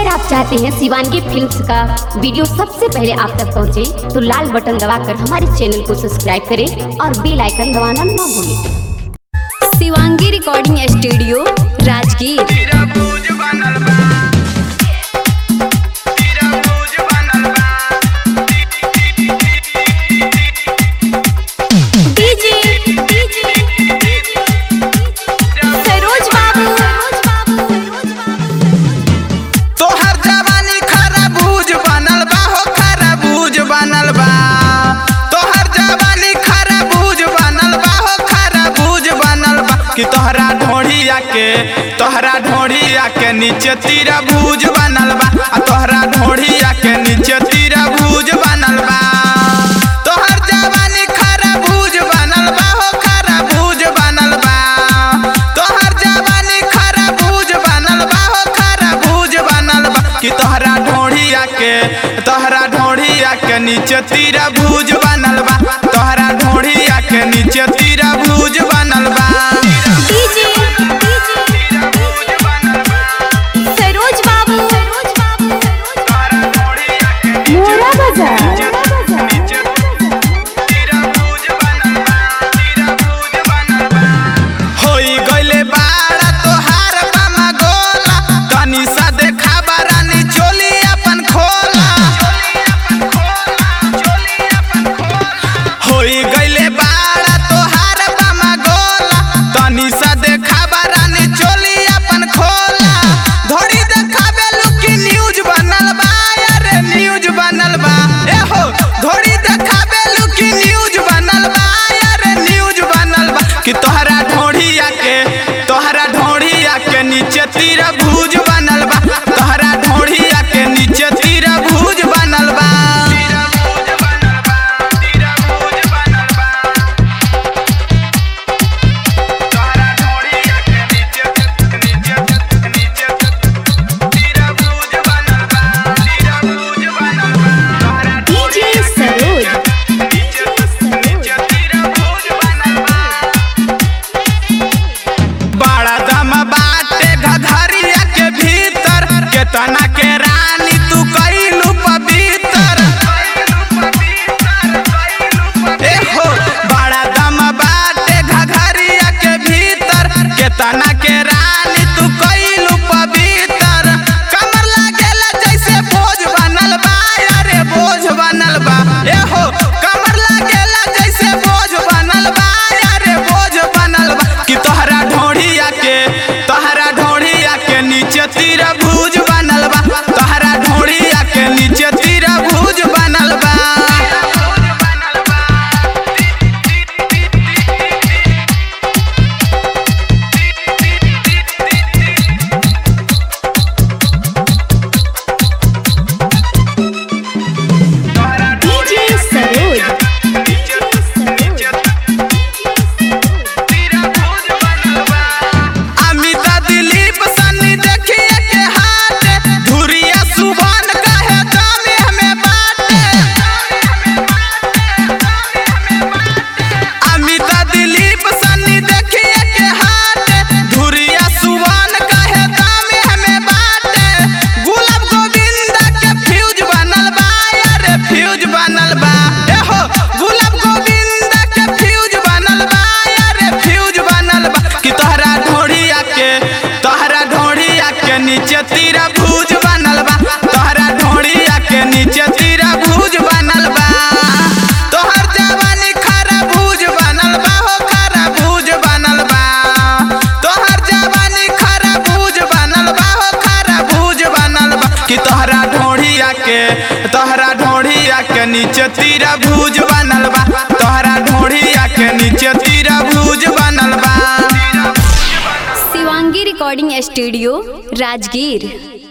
अगर आप चाहते हैं शिवानगी फिल्म्स का वीडियो सबसे पहले आप तक पहुंचे, तो लाल बटन दबाकर हमारे चैनल को सब्सक्राइब करें और बेल आइकन दबाना ना भूलें शिवांगी रिकॉर्डिंग स्टूडियो राजगीर तेरा बोझ बनल बा तेरा बोझ बनल बा डीजे सरोज बाबू तोहर जवानी खरबूज बनल बा हो खरबूज बनल बा तोहर जवानी खरबूज बनल बा हो खरबूज बनल बा कि तोहरा ढोढ़िया के तोहरा ढोढ़िया के नीचे तीरा भूज बनल बा आ तोहरा ढोढ़िया के नीचे तीरा भूज बनल बा तोहर जवानी खरबूज बनल बा हो खरबूज बनल बा तोहर जवानी खरबूज बनल बा हो खरबूज बनल बा कि तोहरा ढोढ़िया के तोहरा ढोढ़िया के नीचे तीरा भूज बनल बा तोहरा ढोढ़िया के नीचे तीरा भूज बनल बा डीजे सरोज बाबू मोरा बाजार होई गइले बाड़ा तोहार बामा गोला तनी सा देखा बारानी चोली अपन खोला होई गइले बाड़ा तोहार बामा गोला तनी सा देखा बारानी चोली अपन खोला धोड़ी देखाबे लुकी न्यूज बनल बा अरे न्यूज बनल बा ए हो धोड़ी देखाबे लुकी न्यूज बनल बा अरे न्यूज बनल बा कि तोहरा ढोढ़िया के तोहरा ढोढ़िया के नीचे तीरा भूज बनल बा तोहरा ढोढ़िया के नीचे तीरा भूज बनल बा डीजे सरोज बड़ा दम बाटे घघरिया के भीतर केतना के रानी तू कैलू पवित्र ए हो बड़ा दम बाटे घघरिया के भीतर केतना के रानी तू कैलू पवित्र कमर लागेला जैसे बोझ बनल बा अरे बोझ बनल बा ए हो कमर लागेला जैसे बोझ बनल बा अरे बोझ बनल बा कि तोहरा ढोढ़िया के तोहरा ढोढ़िया के नीचे तीरा भूज बनल बा तोहरा ढोढ़िया के नीचे तीरा भूज बनल बा डीजे सरोज अमिता दिलीप सन्नी देखिए के हाथ धुरिया सुभान कहे दामे हमें बाटे अमिता दिलीप सन्नी देखिए के हाथ धुरिया सुभान कहे दामे हमें बाटे गुलाब गोविंदा के फ्यूज बनल बा अरे फ्यूज बनल बा ए हो गुलाब गोविंदा के फ्यूज बनल बा अरे फ्यूज बनल बा कि तोहरा ढोढ़िया के तोहरा ढोढ़िया के नीचे तीरा भूज बनल बा तोहरा ढोढ़िया के नीचे तीरा भूज बनल बा तोहर जवानी खरबूज बनल बा हो खरबूज बनल बा तोहर जवानी खरबूज बनल बा हो खरबूज बनल बा कि तोहरा ढोढ़िया के तोहरा ढोढ़िया के नीचे तीरा भूज बनल बा तोहरा ढोढ़िया के नीचे तीरा भूज बनल बा शिवांगी रिकॉर्डिंग स्टूडियो राजगीर